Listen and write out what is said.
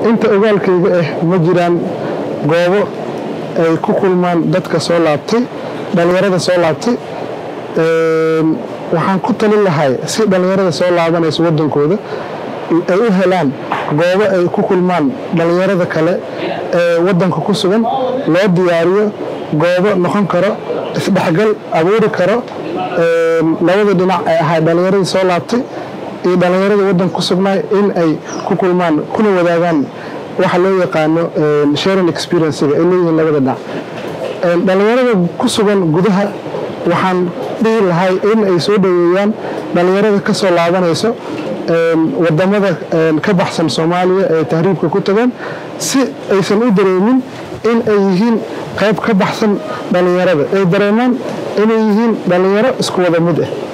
inta ogaalkayga ah ma jiraan goobo ay ku kulmaan dadka soo laabtay dhallinyarada soo laabtay waxaan ku talin lahay si dhallinyarada soo laabanaysa wadankooda ay u helaan goobo ay ku kulmaan dhallinyarada kale ee wadanka ku sugan loo diyaariyo goobo noqon karo isdhexgal abuuri karo labada dhinac ay ahay dhallinyaradii soo laabtay iyo dhallinyarada wadanka ku sugnaay in ay ku kulmaan kuna wadaagaan waxa loo yaqaano sharing experiencega ay leeyihiin labada dhinac dhallinyarada ku sugan gudaha waxaan dhihi lahay in ay soo dhoweeyaan dhallinyarada ka soo laabanayso wadamada ka baxsan soomaaliya ee tahriibka ku tagaan si aysan u dareemin in ay yihiin qayb ka baxsan dhallinyarada ay dareemaan inay yihiin dhallinyaro isku wada mid ah